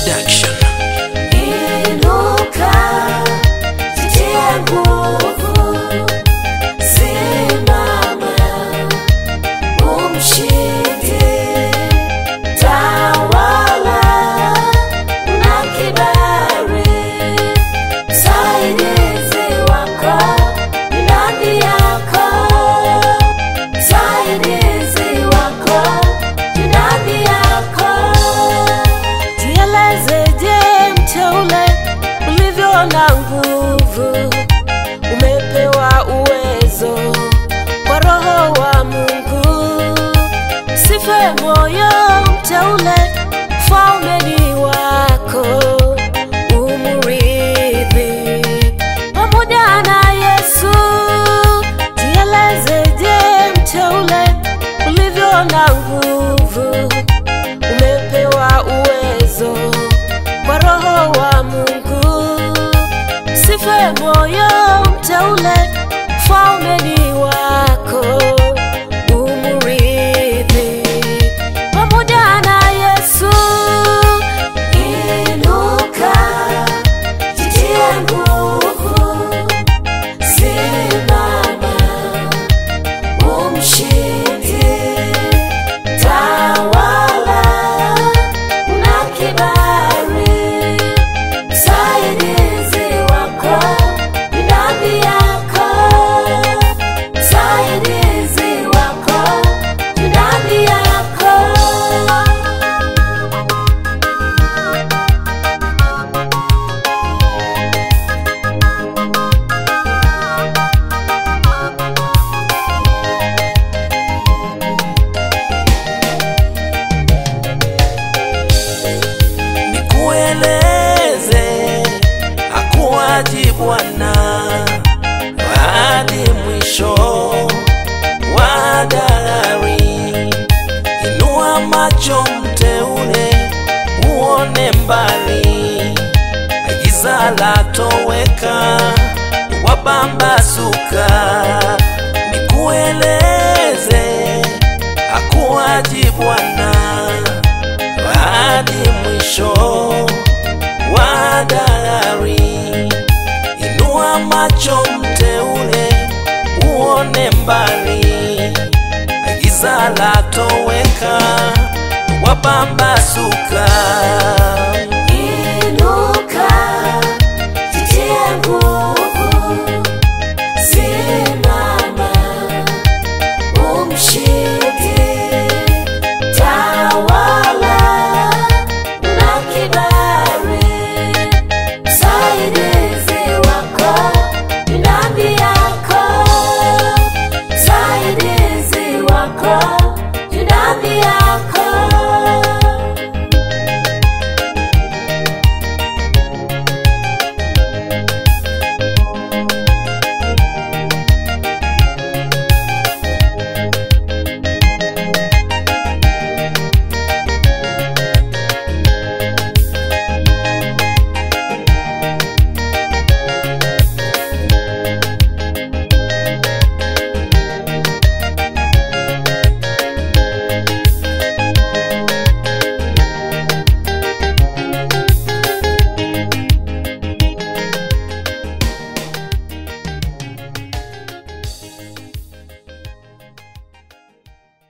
Production. Inuka, jitie nguvu, simama, umshinde, tawala na kibali, msaidizi wako ni ndani yako, msaidizi wako ni ndani yako. Jielezeje mteule ulivyo na nguvu, umepewa uwezo kwa Roho wa Mungu. Sife moyo mteule, ufalme ni wako, umrithi pamoja na Yesu. Jielezeje mteule ulivyo na nguvu umepewa uwezo kwa Roho wa Mungu. Sife moyo mteule, ufalme ni wako, umrithi pamoja na Yesu. Inuka, jitie nguvu, simama, umshinde tawala na kibali, msaidizi wako ni ndani yako, msaidizi wako ni ndani yako. nikueleze hakuwaji Bwana hadi mwisho wa dahari. Inua macho mteule, uone mbali, giza latoweka, wapambazuka. Nikueleze hakuwaji Bwana hadi mwisho wa dahari. Inua macho mteule, uone mbali, giza latoweka, wapambazuka.